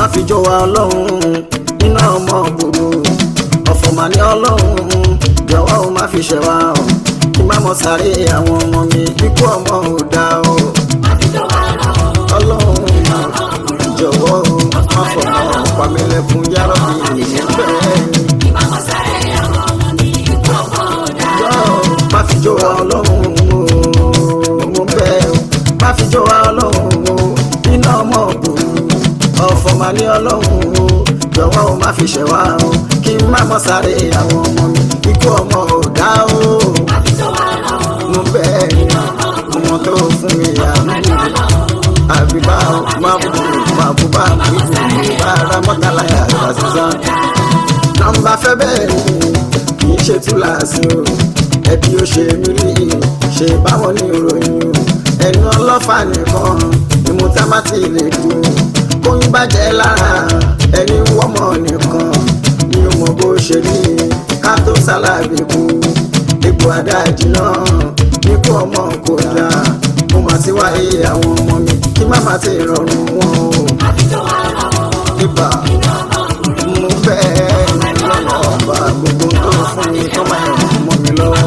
fi jọ wa ọlọ́run iná ọmọ gbòòrò ọ̀fọ̀ mà ní ọlọ́run jọ̀wọ́ o má fi ṣẹ̀ wá o kí má mọ sáré àwọn ọmọ mi ikú ọmọ ò dá o ọlọ́run jọ̀wọ́ o má fọmọ pàmílẹ̀kùn yárọ̀bì bẹ́ẹ̀ má fi jọ wa ọlọ́run o mo bẹ̀ o má fi jọ wa ọlọ́run o iná ọmọ gbòòrò ọ̀fọ̀ mà ní ọlọ́run o jọ̀wọ́ o má fi ṣẹ̀ wá o kí n má mọ sáré àwọn ọmọ mi ikú ọmọ ò dá o mo bẹ̀ ọmọ tó fún mi àmì àbíbá o má bù má bù bá mi bù mí bá ara mọ́tàlá yàrá sísan nọ́mbà fẹ́ bẹ́ẹ̀ ni kì í ṣe túláàsì o ẹbí ó ṣe mí rí ṣe báwọn ní ìròyìn o ẹnu ọlọ́fà nìkan ni mo tá má ti lè dùn kóyún bàjẹ́ lára ẹni wọ́mọ̀ nìkan ni ó mọ bó ṣe rí ká tó sálábì kú ipò àdájì náà ikú ọmọ kò dáa mo mà ti wáyé àwọn ọmọ mi kí má má ti rọrùn wọn o ibà mo bẹ́ẹ̀ lọ́nà ọba gbogbo tó fún mi tó máa ràn mọ́ mi lọ́wọ́.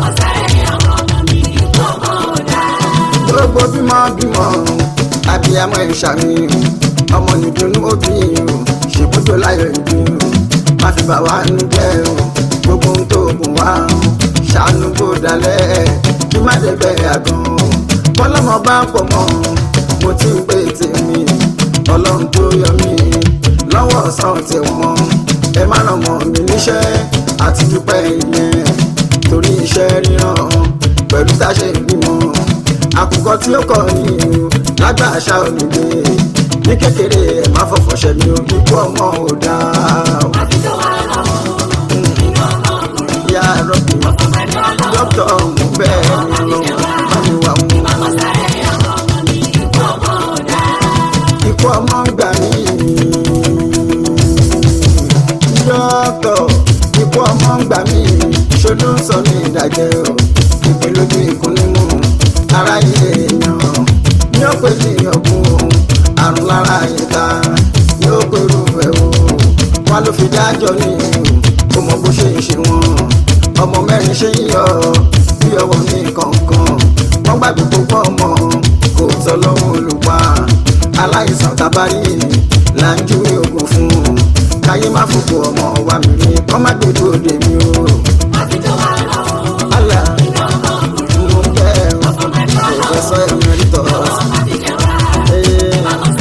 gbogbo bímọ bímọ abiyamọ ìṣàmì ọmọ nìdùnnú òbí o ṣèbújọ láyọ̀ ìbí o má fi bà wá nú jẹ́ o gbogbo ohun tó gùn wá o ṣàánú bó dalẹ̀ kí má débẹ̀ àgàn o bọ́lọ́mọ bá pọ̀ mọ́ mo ti ń pè tèmi ọlọ́run tó yọ mí lọ́wọ́ ọ̀sán tí wọ́n ẹ má ràn mọ́ mi níṣẹ́ àti dúpẹ́ ìyẹn torí iṣẹ́ ríran pẹ̀lú táṣe ìgbìmọ̀ àkùkọ tí ó kọ ní o lágbà àṣà òníde ní kékeré ẹ má fọfọ ṣẹmi o ikú ọmọ ò dáa o. ìyá rọ́bì dókítà ọ̀hún bẹ́ẹ̀ ni lọ bá mi wà mú. ikú ọmọ ń gbà mí. dókítà ikú ọmọ ń gbà mí ṣojú ń sọ ní ìdájẹ́ o ìpínlójú ìkúnnímù aráyé èèyàn ní ó pè ní ọ̀gbun àrùn lára ìta yóò pèrú ẹ̀ o wọn ló fi dájọ́ ní o mọ bó ṣe ń ṣe wọn ọmọ mẹ́rin ṣe ń yọ bí ọwọ́ ní kọ̀ọ̀kan wọ́n gbàgbé gbogbo ọmọ kò tọ́ lọ́wọ́ olùpa aláìsàn tábàrí là ń júwe oògùn fún un káyé má fòkò ọmọ wa mi rí kọ́ má gbèdú òde mi o. Allah mo ń bẹ̀ ọ́ professor emeritus. Eh,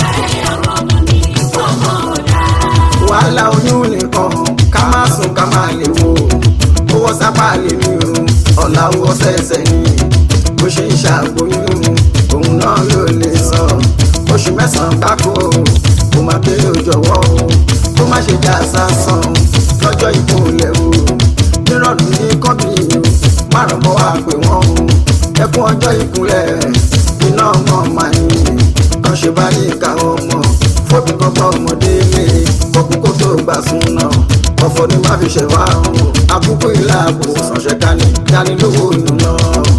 wàhálà oyún nìkan ká má sùn ká má lè wo owó sápá lè ní o ọ̀la owó sẹ̀sẹ̀ ni bó ṣe ń ṣàgbóyún òun náà ló lè sọ oṣù mẹ́sàn-án gbáko kó má kéré òjọ̀wọ́ o kó má ṣe já sásán lọ́jọ́ ìkúnlẹ̀ o nírọ̀lú ní kọ́bí o márùn mọ́ wá pé wọ́n o ẹkún ọjọ́ ìkúnlẹ̀ iná ọmọ màá ní kan ṣe bá ní ìka ọmọ fóbi kọ́kọ́ ọmọdé lé kókó kó tó gbà sún náà ọ̀fọ̀ ni má fi ṣẹ̀ wá o àkókò ìlà àbò sànṣẹ́ dání dání lówó nù lọ.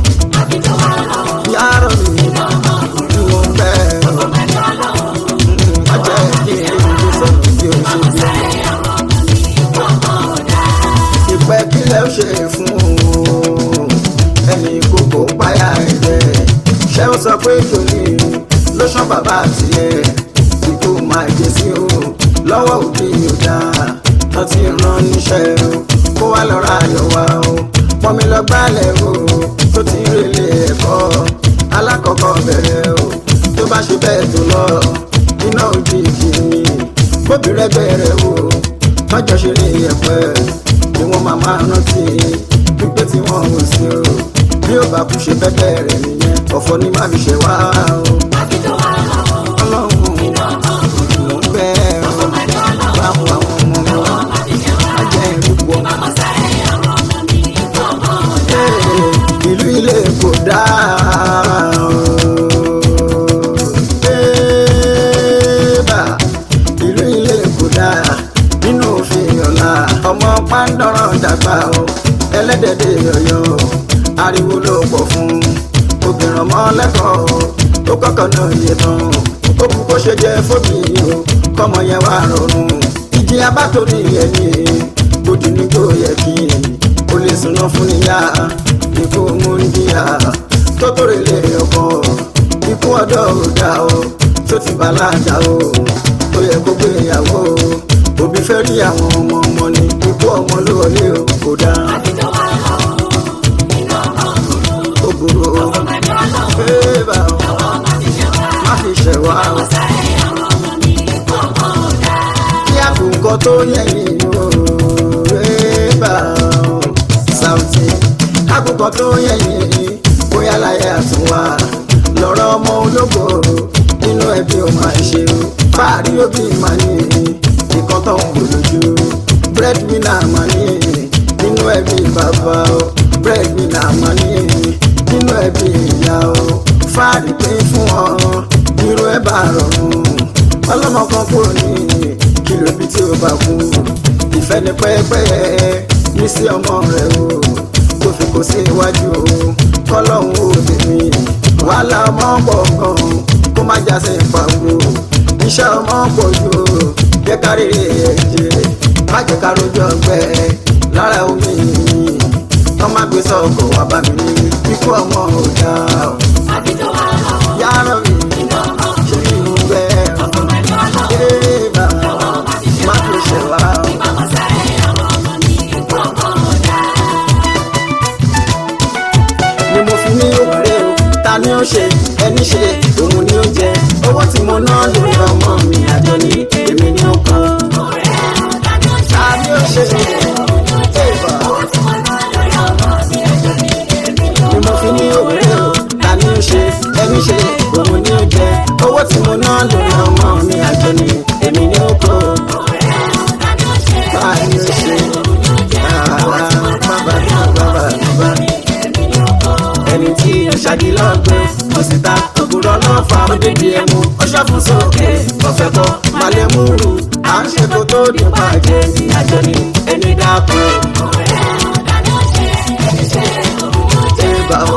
yàrá mi ni mo ń bẹ́ ọ má jẹ́ kí n lè fi sọ̀rọ̀ bí o ṣe bí ìpẹ́ kílẹ̀ ó ṣe fún o ẹni kókó páyà ẹ̀jẹ̀ ṣé ó sọ pé tòní ló ṣán bàbá tiẹ̀ tí kò máa jẹ sí o lọ́wọ́ òbí ò dáa wọ́n ti rán níṣẹ́ o kó wá lọ ra ayọ̀ wá o pọ́nmi lọ gbálẹ̀ o tó ti ń relé ẹ̀kọ́ alákọ̀ọ́kọ́ bẹ̀rẹ̀ o tó bá ṣe bẹ́ẹ̀ tó lọ iná òjijì ni bóbi rẹ bẹ̀rẹ̀ o tọ́jọ́ ṣe ní ẹ̀pẹ́ ni wọ́n máa máa rántí pípé tí wọ́n ò sí o bí ó bá kú ṣe bẹ́ẹ̀ bẹ̀rẹ̀ nìyẹn ọ̀fọ̀ ni má fi ṣe wá o. ọlọ́run ló ń bẹ́ ọ báwo àwọn ọmọ mi wá ajẹ́ ìrúpọ̀. ìlú ilé kò dáa o. Ébà, ìlú ilé kò dáa nínú òfin ọ̀la ọmọ pàǹdọ̀rọ̀ dàgbà o ẹlẹ́dẹ̀dẹ̀ ọ̀yọ́ ariwo ló pọ̀ fún obìnrin ọmọ lẹ́kọ̀ọ́ ó kọ́kọ́ náà yé tán ó kú kó ṣe jẹ fóbi o kọ́mọ yẹn wá rọrùn ìjì abátorí ẹni gbòdì ní kò yẹ kí o lè súná fún níyà ikú múndíà tó tórè lè ọkọ ikú ọ̀dọ́ ò dá o tó ti bàlágà o ó yẹ kó gbé ìyàwó o òbí fẹ́ rí àwọn ọmọ ọmọ ni ikú ọmọ ló wọlé o kò dáa ó burú o bébà o má fi ṣẹ̀ wá o kí àkùkọ tó yẹ̀yìn o bébà o Saoty àkùkọ tó yẹ̀yìn bóyá láyé àtúnwá lọ́rọ̀ ọmọ ológo nínú ẹbí ó máa ṣe o fáàrí òbí máa ní ìkan tó ń kò lójú breadwinner máa ní nínú ẹbí bàbá o breadwinner máa ní nínú ẹbí ìyá o fáàrí pé fún ọ irú ẹ bá rọrùn ọlọ́mọ kan kúrò ní kìlò bí tí ó bá kú ìfẹ́ ní pẹ́ẹ́pẹ́ẹ́ ní sí ọmọ rẹ o kó fi kó sí iwájú o kọ́lọ́hún ó tèmi wàhálà ọmọ pọ̀ gan kó má já sí ìpàgọ́ iṣẹ́ ọmọ pọ̀ jù o jẹ́ ká rí ẹ̀jẹ̀ má jẹ́ ká rojú ọgbẹ́ lára omi wọ́n má gbé sọ́kọ̀ wá bá mi ní ikú ọmọ ò dá o yàrá mi ṣe ní ìlú bẹ́ẹ̀ ẹ̀ bá má fi ṣe wá o. ni mo fi ní òwúrẹ́ o ta ni ó ṣe ẹni ṣe òun ni ó jẹ owó tí mo ná lórí ọmọ mi àjọ ní èmi ni ó kàn. ta ni ó ṣe èèbà ni mo fi ní òwúrẹ́ o ta ni ó ṣe ẹni ṣe òun ni ó jẹ owó tí mo ná lórí ọmọ mi àjọ ní èmi ni ó kàn. ta ni ó ṣe àrà bàbá bàbá bàbá ẹni tí ó ṣàdí lọ́gbẹ́ mo sì ta ògùrọ̀ náà fa òdìdí ẹmu ọṣọ́ fún sókè ọ̀fẹ́ kọ́ malẹ̀ múrù à ń ṣe kó tó dín bàjẹ́ ní àjọ ní ẹni dákú. Ẹ̀bà o.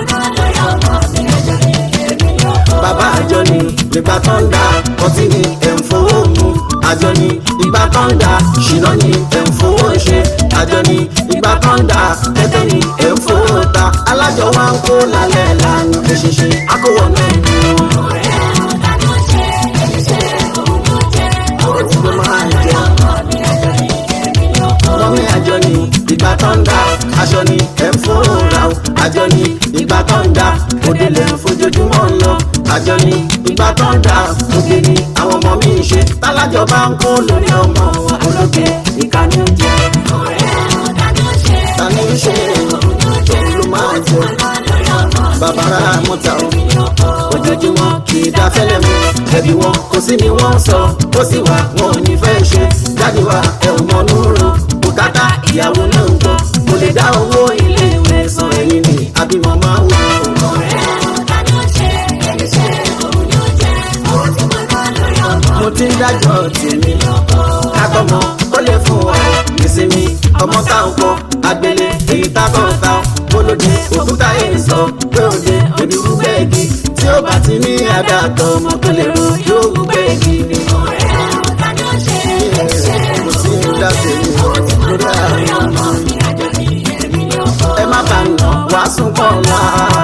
Bàbá àjọ ni nígbà tó ń da ọtí ni ẹ̀ ń fowó mu àjọ ni ìgbà tó ń da ṣìnà ni ẹ̀ ń fowó ṣe àjọ ni ìgbà tó ń da tẹ́tẹ́ ni ẹ̀ ń fowó ta alájọ wa ń kó lálẹ́ lánàá eṣinṣin akówó náà ń mú wọn. Òun ló máa ń jẹ. Mọ́mí àjọ ni ìgbà tó ń da aṣọ ni ẹ̀ ń fowó ra o àjọ ni ìgbà tó ń da òde lè ń fojoojúmọ́ lọ àjọ ni ìgbà tó ń da òde ni àwọn ọmọ mi ń ṣe tálájọ bá ń kó lórí ọmọ ológe ìkànnì oúnjẹ tani ń ṣe òun ló máa jẹ bàbára mọ́ta o ojoojúmọ́ kì í dá fẹ́lẹ́ mu ẹbí wọn kò sí ni wọ́n sọ ó sì wà wọn ò ní fẹ́ ṣe jáde wá ẹ ò mọ núrò bùkátà ìyàwó náà ń gbọ́ kò lè dá owó ilé ìwé san ẹ̀yìn ni àbímọ máa wù ú. mo ti ń dájọ́ tèmi kákọ́mọ ó lè fún wa ìsinmi ọmọ táwọn kọ agbélé èyí tákọ̀ ta bólódé òkúta èyí sọ pé òde òbí wú bẹ́ẹ̀gì tí ó bá ti ní àdàtọ̀ ọmọ tó lè ro yóò wú bẹ́ẹ̀gì ni. mo ti ń dá tèmi lórí àwọn ọmọ ẹ má bàa nà wàásù kan wá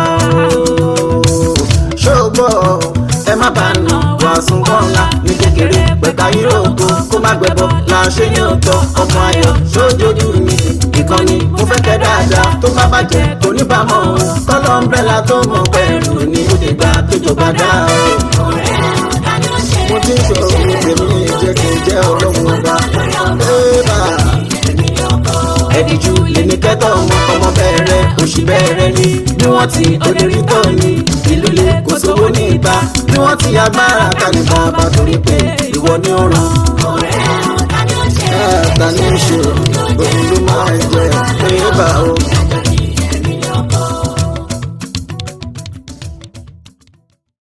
ṣóògbọ́ ẹ má bàa nà wàásù kan ńlá ní kékeré pẹ̀ka yúróòpù kó má gbẹ̀bọ̀ là ń ṣe ní òótọ́ ọmọ ayọ̀ sójoojú mi ìkànnì mo fẹ́ kẹ́ dáadáa tó bá bàjẹ́ kò ní bá mọ̀ ọ́n kọ́lọ́ ń bẹ́la tó mọ̀ pẹ̀lú ní òde gbà tó jọba dá o. mo ti ń sọ ohun tèmi jẹ́ kí n jẹ́ ọlọ́run ọba ẹ́ẹ́bà ẹ̀díjú lèmi kẹ́tọ̀ ọmọ ọmọ bẹ̀rẹ̀ òṣì bẹ̀rẹ̀ ni bí wọ́n ti òdèrí tọ̀ ni ìlú lè kó sówó ní ìta bí wọ́n ti agbára kalẹ̀ bàbá torí pé ìwọ ni ó ràn. ẹ̀ẹ́dà ní í ṣe òun ló máa ń jẹ pé bá o.